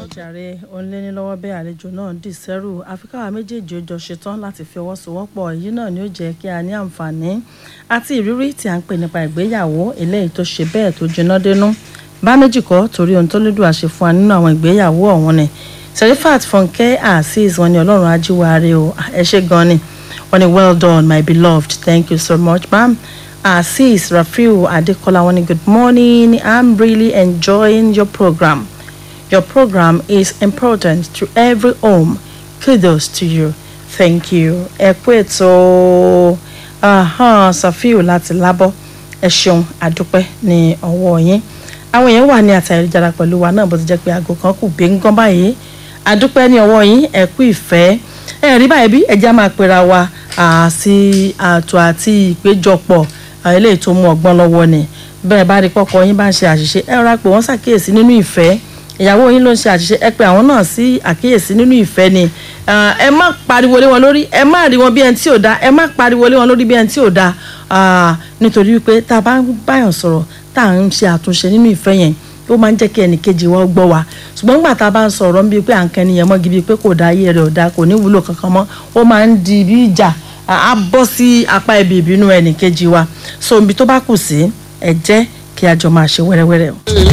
jàre òǹlẹ́ni lọ́wọ́ bẹ́ẹ̀ àlejò náà dì sẹ́rù àfikáwà méjèèjì ó jọ ṣetán láti fi ọwọ́ sowọ́pọ̀ èyí náà ni ó jẹ́ kí a ní àǹfààní àti ìrírí tí a ń pè nípa ìgbéyàwó eléyìí tó ṣe bẹ́ẹ̀ tó jiná dénú bá méjì kọ́ torí ohun tó lédùn àṣẹ fún wa nínú àwọn ìgbéyàwó ọ̀hún ni serifat fúnkẹ́ azeez wọn ni ọlọ́run ajíwáre o ẹ ṣé gan ni wọn ni well done my beloved thank you so much ma'am azeez rafiu adekola wọn ni good morning i'm really enjoying your program. Your program is important to every home. Kudos to you. Thank you. Ẹ kú ètò Safiu láti lábọ́. Ẹ ṣeun àdúpẹ́ ní ọwọ́ yín. Àwọn èèyàn wà ní àtàyélujára pẹ̀lú wa náà bó ti jẹ́ pé aago kan kù gbẹ̀ngàn báyìí. Àdúpẹ́ ní ọwọ́ yín ẹ kú ìfẹ́. Ẹ rí báyìí bí ẹja máa pera wa sí ààtò àti ìpéjọpọ̀ eléyìí tó mú ọgbọ́n lọ́wọ́ ni. Bẹ́ẹ̀ bá rí pọ́kọ yín bá ń ṣe àṣìṣe ẹ rọra pé wọ́n ṣàkíyèsí nínú ìfẹ́ ìyàwó yín ló ń ṣe àṣìṣe ẹ pé àwọn náà sí àkíyèsí nínú ìfẹ́ ni ẹ má pariwo lé wọn lórí ẹ má rí wọn bí ẹni tí ò da ẹ má pariwo lé wọn lórí bí ẹni tí ò da nítorí wípé tá a bá ń báyàn sọ̀rọ̀ tá à ń ṣe àtúnṣe nínú ìfẹ́ yẹn ó máa ń jẹ́ kí ẹnì kejì wọn gbọ́ wa ṣùgbọ́n nígbà tá a bá ń sọ̀rọ̀ bíi pé à ń kẹ́ni yẹn mọ́gi bíi pé kò da ayé rẹ̀ ò da kò ní wúlò kankan mọ́ ó máa ń di bí ìjà á bọ́ sí apá ibi ìbínú ẹnì kejì wa so ibi tó bá kù sí ẹ jẹ́ kí a jọ máa ṣe wẹ́rẹ́wẹ́rẹ́ o.